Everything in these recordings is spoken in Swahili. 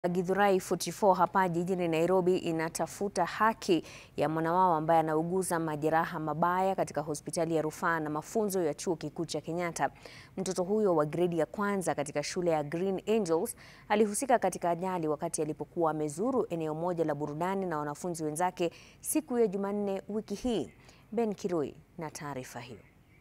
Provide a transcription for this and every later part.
Githurai 44 hapa jijini Nairobi inatafuta haki ya mwana wao ambaye anauguza majeraha mabaya katika hospitali ya rufaa na mafunzo ya chuo kikuu cha Kenyatta. Mtoto huyo wa gredi ya kwanza katika shule ya Green Angels alihusika katika ajali wakati alipokuwa amezuru eneo moja la burudani na wanafunzi wenzake siku ya Jumanne wiki hii. Ben Kirui na taarifa hiyo.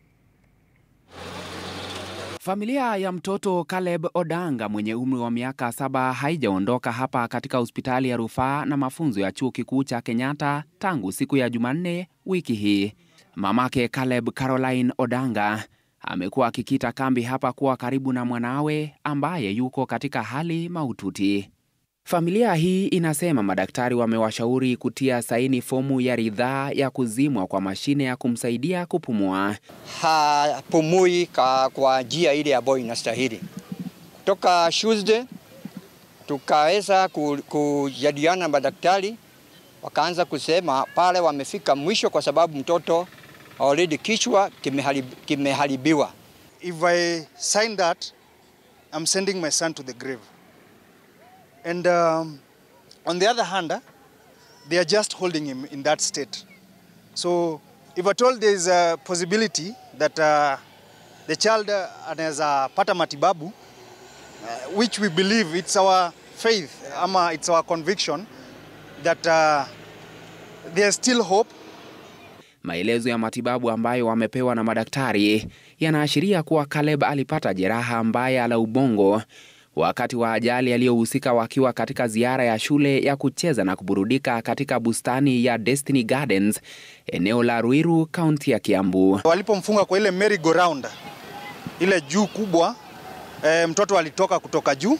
Familia ya mtoto Caleb Odanga mwenye umri wa miaka saba haijaondoka hapa katika hospitali ya rufaa na mafunzo ya chuo kikuu cha Kenyatta tangu siku ya Jumanne wiki hii. Mamake Caleb Caroline Odanga amekuwa akikita kambi hapa kuwa karibu na mwanawe ambaye yuko katika hali mahututi. Familia hii inasema madaktari wamewashauri kutia saini fomu ya ridhaa ya kuzimwa kwa mashine ya kumsaidia kupumua. hapumui ka, kwa njia ile ambayo inastahili. Kutoka Tuesday tukaweza kujadiliana na madaktari, wakaanza kusema pale wamefika mwisho, kwa sababu mtoto already kichwa kimeharib, kimeharibiwa. If I sign that, I'm sending my son to the grave. And um, on the other hand, uh, they are just holding him in that state. So if at all there is a possibility that uh, the child uh, anaweza pata matibabu, uh, which we believe it's our faith, ama it's our conviction that uh, there's still hope Maelezo ya matibabu ambayo wamepewa na madaktari yanaashiria kuwa Caleb alipata jeraha mbaya la ubongo wakati wa ajali aliyohusika wakiwa katika ziara ya shule ya kucheza na kuburudika katika bustani ya Destiny Gardens eneo la Ruiru, kaunti ya Kiambu. walipomfunga kwa ile merry go round ile juu kubwa e, mtoto alitoka kutoka juu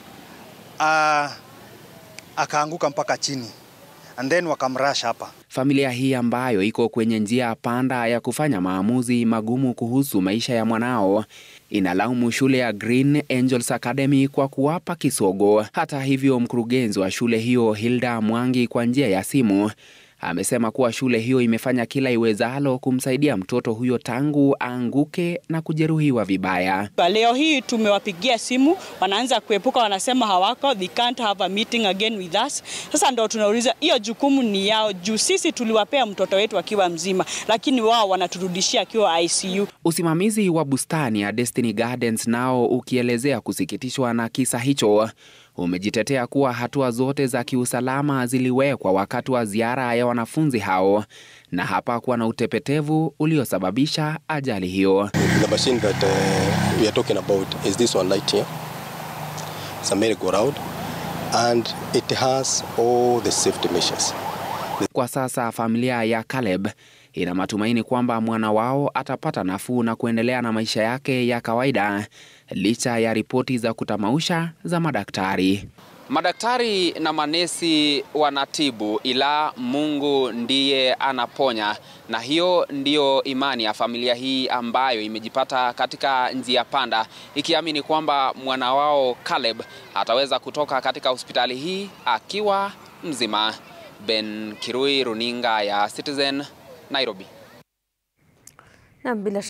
a, akaanguka mpaka chini and then wakamrasha hapa. Familia hii ambayo iko kwenye njia panda ya kufanya maamuzi magumu kuhusu maisha ya mwanao inalaumu shule ya Green Angels Academy kwa kuwapa kisogo. Hata hivyo, mkurugenzi wa shule hiyo Hilda Mwangi kwa njia ya simu amesema kuwa shule hiyo imefanya kila iwezalo kumsaidia mtoto huyo tangu aanguke na kujeruhiwa vibaya. Leo hii tumewapigia simu, wanaanza kuepuka, wanasema hawako, they can't have a meeting again with us. Sasa ndo tunauliza hiyo jukumu ni yao, juu sisi tuliwapea mtoto wetu akiwa mzima, lakini wao wanaturudishia akiwa ICU. Usimamizi wa bustani ya Destiny Gardens nao ukielezea kusikitishwa na kisa hicho umejitetea kuwa hatua zote za kiusalama ziliwekwa wakati wa ziara ya wanafunzi hao na hapakuwa na utepetevu uliosababisha ajali hiyo. The machine that uh, we are talking about is this one right here. It's a merry-go-round and it has all the safety measures. Kwa sasa familia ya Caleb ina matumaini kwamba mwana wao atapata nafuu na kuendelea na maisha yake ya kawaida licha ya ripoti za kutamausha za madaktari. Madaktari na manesi wanatibu, ila Mungu ndiye anaponya, na hiyo ndiyo imani ya familia hii ambayo imejipata katika njia panda, ikiamini kwamba mwana wao Caleb ataweza kutoka katika hospitali hii akiwa mzima. Ben Kirui, runinga ya Citizen, Nairobi. Na bila